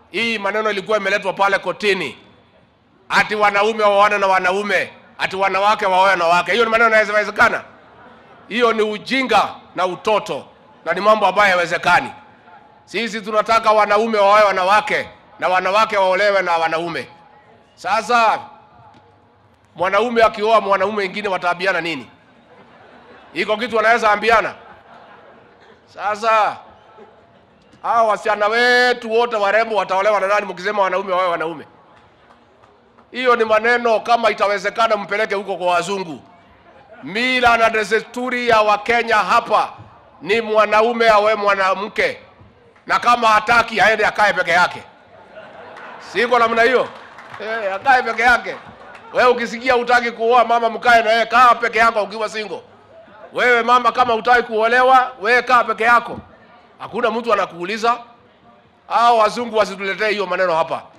hii maneno ilikuwa imeletwa pale kotini, ati wanaume waoane na wanaume, ati wanawake waoe na wake. Hiyo ni maneno yanawezekana? Hiyo ni ujinga na utoto, na ni mambo ambayo hayawezekani. Sisi tunataka wanaume waoe wanawake na wanawake waolewe na wanaume. Sasa mwanaume akioa mwanaume mwingine wataabiana nini? Iko kitu wanaweza ambiana? Sasa hao wasichana wetu wote warembo wataolewa na nani mkisema wanaume wawe wanaume? Hiyo ni maneno, kama itawezekana mpeleke huko kwa wazungu. Mila na desturi ya Wakenya hapa ni mwanaume awe mwanamke, na kama hataki aende akae peke yake. Siko namna hiyo eh, akae peke yake. Wewe ukisikia utaki kuoa mama, mkae na yeye, kaa peke yako ukiwa single. Wewe mama, kama utaki kuolewa, wewe kaa peke yako, hakuna mtu anakuuliza. Hao wazungu wasituletee hiyo maneno hapa.